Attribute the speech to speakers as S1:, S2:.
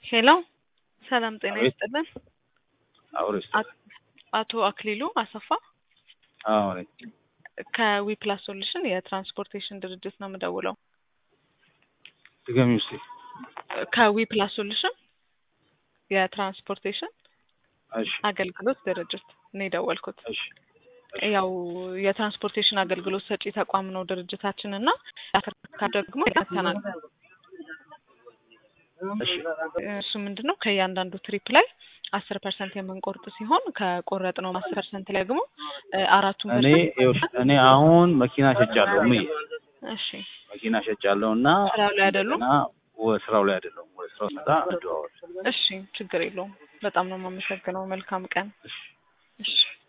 S1: ሄሎ ሰላም ጤና
S2: አቤት።
S1: ይስጥልን።
S2: አውሪ
S1: አት- አቶ አክሊሉ አሰፋ
S2: አሁን
S1: ከዊፕላስ ሶሉሽን የትራንስፖርቴሽን ድርጅት ነው የምደውለው።
S2: ድገሚ ውስጥ
S1: ከዊፕላስ ሶሉሽን የትራንስፖርቴሽን
S2: እሺ
S1: አገልግሎት ድርጅት ነው የደወልኩት።
S2: እሺ
S1: ያው የትራንስፖርቴሽን አገልግሎት ሰጪ ተቋም ነው ድርጅታችን እና የአፍሪካ ደግሞ ተናል
S2: እሺ
S1: እሱ ምንድን ነው ከእያንዳንዱ ትሪፕ ላይ አስር ፐርሰንት የምንቆርጥ ሲሆን ከቆረጥ ነው አስር ፐርሰንት ላይ ደግሞ እ አራቱን
S2: እኔ
S1: ፐርሰንት
S2: ይኸውልሽ እኔ አሁን መኪና ሸጫለሁ እምዬ
S1: እሺ
S2: መኪና ሸጫለሁ እና
S1: ስራው ላይ አይደሉም?
S2: ገና ወደ ስራው ላይ አይደለሁም ወደ ስራው ስመጣ እንደዋወል
S1: እሺ ችግር የለውም። በጣም ነው የማመሰግነው። መልካም ቀን።
S2: እሺ
S1: እሺ